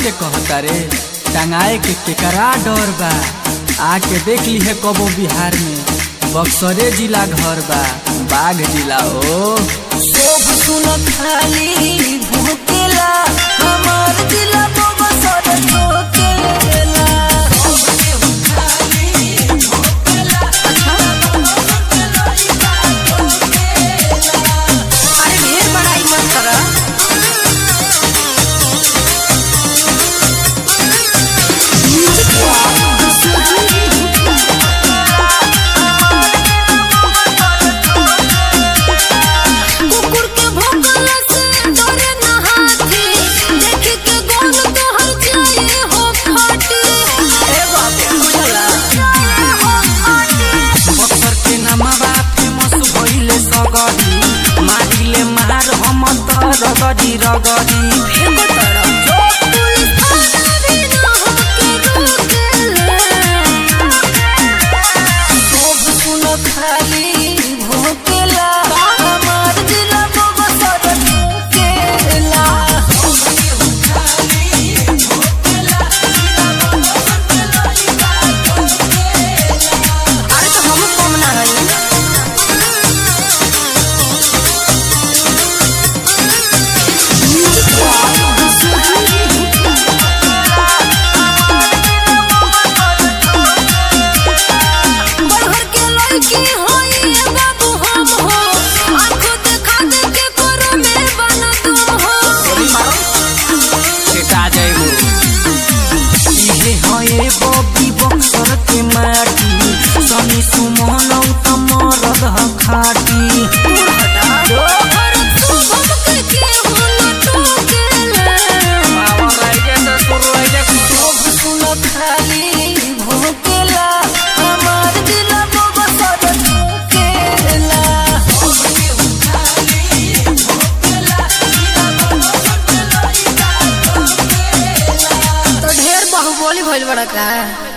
के कहता रे टंगाए के केकरा डर बा आके देख ली है कबो बिहार में बक्सरे जिला घर बा बाघ जिला ओ सब सुन खाली भूकेला हमार दिला बबसर ठोकेला अरे ढेर बड़ाई मत करा कुकुर के भौंकला से डरे ना हाथी देख के गोल तोहर जाए हो फाटी ए बाप बुझला बक्सर के नमवा फेमस भइले सगरी मारिले मार हम त रगडी रगडी फेंको तड़ा जो पुलिस थाना भी ना होके रोकेला सब सुन खाली भोकेला हमार दिला बबसर ठोकेला अरे तो हम कम ना रही बरहर के लड़की होई ए बाबू हम हो आंखों देखा दे के करो में बना तुम हो सेटा जाइबो इहे हए बबी बक्सर के माटी सनी सुमन त मरद ह खाटी दोहर शुभम के के होला टोकेला सब सुन खाली भोकेला हमार दिल बबसर ठोकेला तो ढेर बाहुबली भइल बड़ा का